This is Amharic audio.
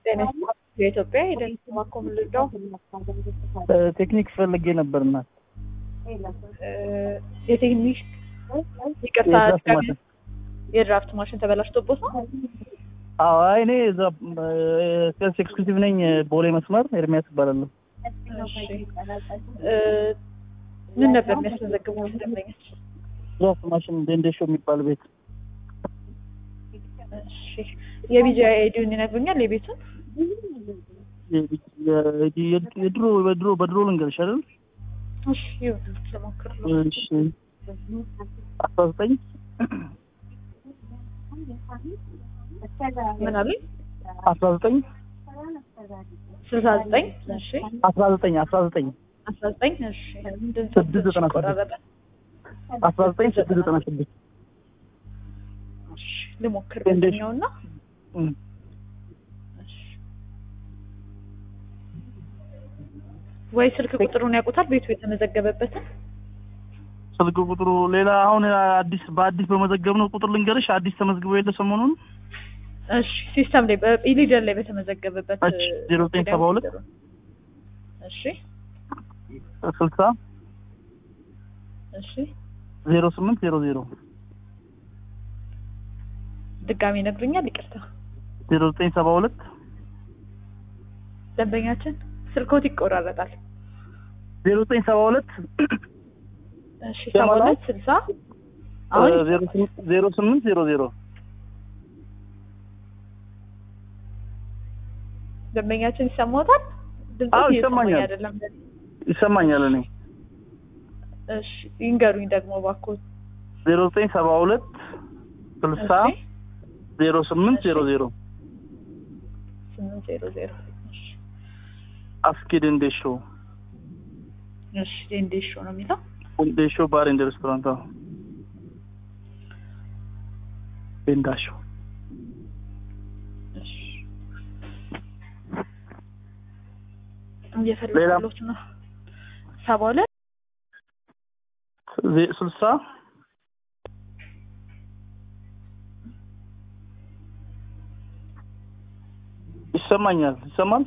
ጤና የኢትዮጵያ የደንስ ማኮም ልዳው ቴክኒክ ፈልጌ ነበር እና የቴክኒክ ይቅርታ የድራፍት ማሽን የድራፍት ማሽን ተበላሽቶቦት ነው። አዎ አይ እኔ እዛ ሴልስ ኤክስኪዩቲቭ ነኝ ቦሌ መስመር ኤርሚያስ እባላለሁ እሺ እ ምን ነበር የሚያስመዘግቡት ደንበኞች? ድራፍት ማሽን ደንደሾ የሚባል ቤት እሺ የቢጂ አይዲውን ይነግሩኛል የቤቱን? የድሮ በድሮ በድሮ ልንገርሽ አይደል እሺ ይሁን ልሞክርለው። እሺ አስራ ዘጠኝ ምን አሉኝ? አስራ ዘጠኝ ስልሳ ዘጠኝ እሺ አስራ ዘጠኝ አስራ ዘጠኝ አስራ ዘጠኝ እሺ ድምፅ ስድስት ዘጠና ስድስት ቆራረጠ። አስራ ዘጠኝ ስድስት ዘጠና ስድስት እሺ ልሞክር እንዴት? በኛውና እም። ወይ ስልክ ቁጥሩን ያውቁታል ቤቱ የተመዘገበበትን? ስልክ ቁጥሩ ሌላ አሁን አዲስ በአዲስ በመዘገብነው ቁጥር ልንገርሽ አዲስ ተመዝግቦ የለ ሰሞኑን እሺ ሲስተም ላይ በኢሊደር ላይ በተመዘገበበት እሺ፣ ዜሮ ዘጠኝ ሰባ ሁለት እሺ ስልሳ እሺ ዜሮ ስምንት ዜሮ ዜሮ ድጋሚ ይነግሩኛል ይቅርታ ዜሮ ዘጠኝ ሰባ ሁለት ደንበኛችን ስልኮት ይቆራረጣል ዜሮ ዘጠኝ ሰባ ሁለት እሺ ሰባ ሁለት ስልሳ አሁን ዜሮ ስምንት ዜሮ ስምንት ዜሮ ዜሮ ደንበኛችን ይሰማዎታል ድምፁ አዎ፣ እየሰማኝ ይሰማኛል። አይደለም ይሰማኛል እኔ እሺ ይንገሩኝ ደግሞ እባክዎት ዜሮ ዘጠኝ ሰባ ሁለት ስልሳ እሺ ዜሮ ስምንት ዜሮ ዜሮ ስምንት ዜሮ ዜሮ እሺ አስኪድ እንዴሾ እሺ እንዴሾ ነው የሚለው እንዴሾ ባር ኤንድ ሬስቶራንት አዎ ቤንዳሾ እሺ እየፈለኩት ነው ሰባ ሁለት ዜ- ስልሳ ይሰማኛል ይሰማል